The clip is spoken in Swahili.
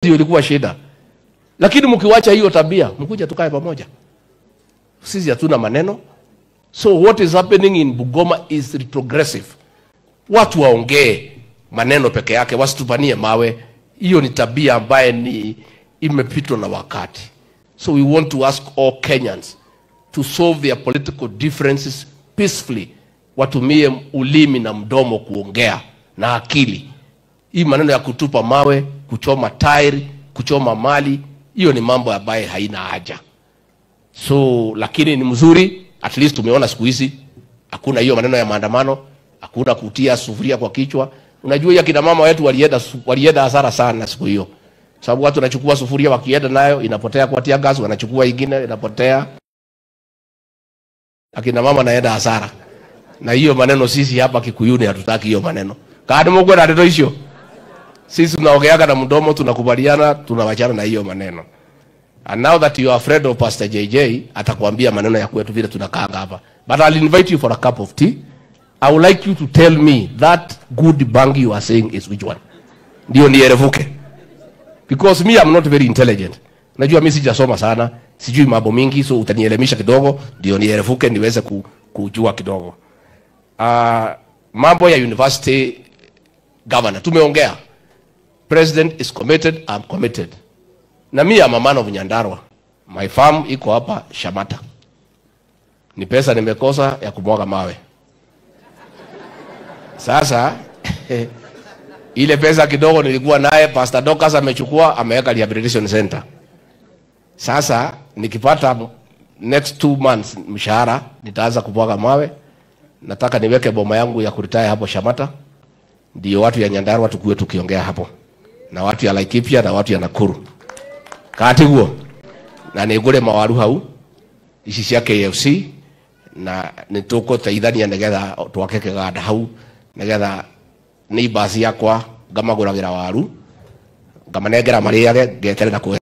Hiyo ilikuwa shida, lakini mkiwacha hiyo tabia, mkuja tukae pamoja. Sisi hatuna maneno, so what is happening in Bungoma is retrogressive. Watu waongee maneno peke yake, wasitupanie mawe. Hiyo ni tabia ambaye ni imepitwa na wakati. So we want to ask all Kenyans to solve their political differences peacefully, watumie ulimi na mdomo kuongea na akili. Hii maneno ya kutupa mawe, kuchoma tairi, kuchoma mali, hiyo ni mambo ambaye haina haja. So lakini ni mzuri, at least tumeona siku hizi hakuna hiyo maneno ya maandamano, hakuna kutia sufuria kwa kichwa. Unajua ya kina mama wetu walienda su- walienda hasara sana siku hiyo, sababu watu wanachukua sufuria wakienda nayo inapotea kwa tia gas, wanachukua ingine inapotea, akina mama naenda hasara. Na hiyo maneno sisi hapa Kikuyuni hatutaki hiyo maneno. Kadi mugwe na ndio hiyo. Sisi tunaongeaga na mdomo, tunakubaliana, tunawachana na hiyo maneno. And now that you are afraid of Pastor JJ, atakwambia maneno ya kwetu vile tunakaanga hapa. But I'll invite you for a cup of tea. I would like you to tell me that good bangi you are saying is which one. Ndio nierevuke. Because me I'm not very intelligent. Najua mimi sijasoma sana, sijui mambo mingi, so utanielemisha kidogo ndio nierevuke niweze ku, kujua kidogo. Uh, mambo ya university governor tumeongea. President is committed, I'm committed. Na mimi am a man of Nyandarua. My farm iko hapa Shamata. Ni pesa nimekosa ya kumwaga mawe. Sasa ile pesa kidogo nilikuwa naye Pastor Docas amechukua ameweka rehabilitation center. Sasa nikipata next two months mshahara nitaanza kumwaga mawe. Nataka niweke boma yangu ya kuritaya hapo Shamata, ndio watu ya Nyandarua tukuwe tukiongea hapo na watu ya Laikipia na watu ya Nakuru kati guo na nä ngå rä mawaru hau ici cia KFC na nä tå kå teithania nä getha twake kä ganda hau nä getha nä mbasi yakwa ngamagå ragä ra waru ngamanengera marä age ngeterera kå